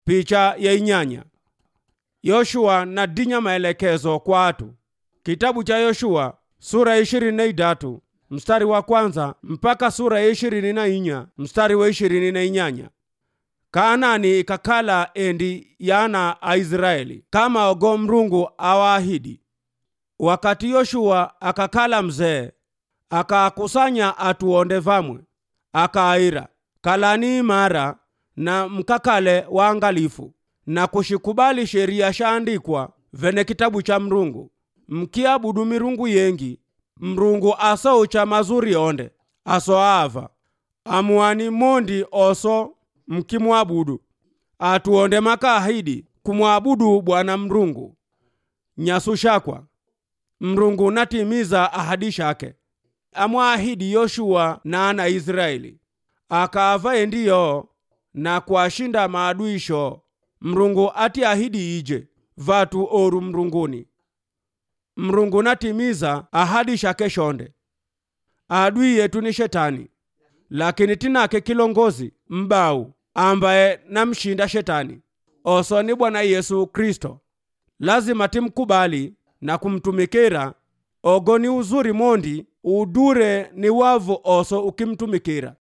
picha ya inyanya yoshua na dinya maelekezo kwa atu kitabu cha yoshua sura ya ishirini na idatu mstari wa kwanza mpaka sura ya ishirini na inya mstari wa ishirini na inyanya kaanani ikakala endi yana aisraeli kama ogo mrungu awaahidi wakati yoshua akakala mzee akaakusanya atuonde vamwe akaaira kalani imara na mkakale waangalifu na kushikubali sheria shaandikwa vene kitabu cha mrungu mkiabudu mirungu yengi mrungu aso cha mazuri onde aso ava amuani mondi oso mkimwabudu atuonde makaahidi kumwabudu bwana mrungu nyasu shakwa mrungu natimiza ahadi shake amwaahidi yoshua na ana israeli akaava endiyo na kuashinda maadui sho mrungu ati ahidi ije vatu oru mrunguni mrungu natimiza ahadi shake shonde adui yetu ni shetani lakini tinake kilongozi mbau ambaye namshinda shetani oso ni bwana yesu kristo lazima timkubali na kumtumikira ogo ni uzuri mondi udure ni wavu oso ukimtumikira